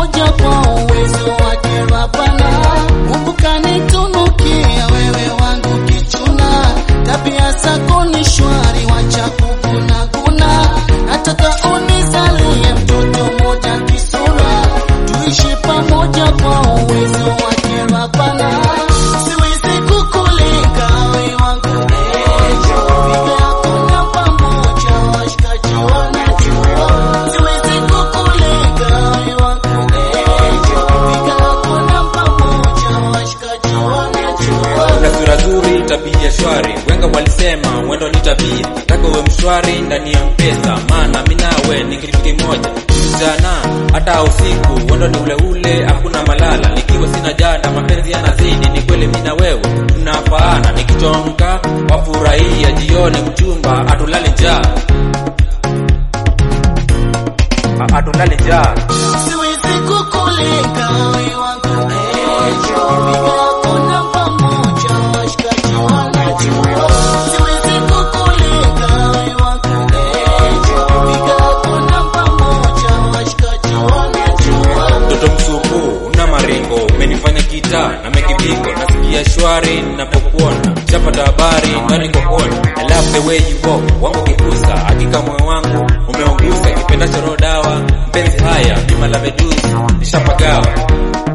pamoja kwa uwezo wake Rabana. Mungu kanitunukia wewe wangu kichuna, tabia zako ni shwari, wacha kukuna kuna. Nataka unizalie mtoto mmoja kisura, tuishi pamoja kwa uwezo wake Rabana. Siwezi kukulinga wewe wangu ejo, piga yako namba moja, washikaji wanajua. Siwezi kukulinga wewe wangu ejo, piga yako namba moja, washikaji wanajua. Una sura nzuri, tabia shwari, wenga walisema mwendo ni tabia, taka uwe mshwari ndani ya mpesa, maana mimi nawe ni kitu kimoja, mchana hata usiku, wendo ni ule ule, hakuna malala, nikiwa sina jana, mapenzi yanazidi, ni kweli mimi na wewe tunafaana, nikichomka wafurahia jioni, mchumba atulale njaa, A- atulale njaa Siwezi kukulinga wewe wangu ejo, piga yako namba moja, washikaji wanajua. Siwezi kukulinga wewe wangu ejo, piga yako namba moja, washikaji wanajua. mtoto msupu na maringo umenifanya kita na mekibingo nasikia shwari ninapokuona chapata habari ndani kokoni I love the way you walk wangu kikusa hakika moyo wangu umeungusa kipenda choro dawa mpenzi haya bima la medusi nishapagawa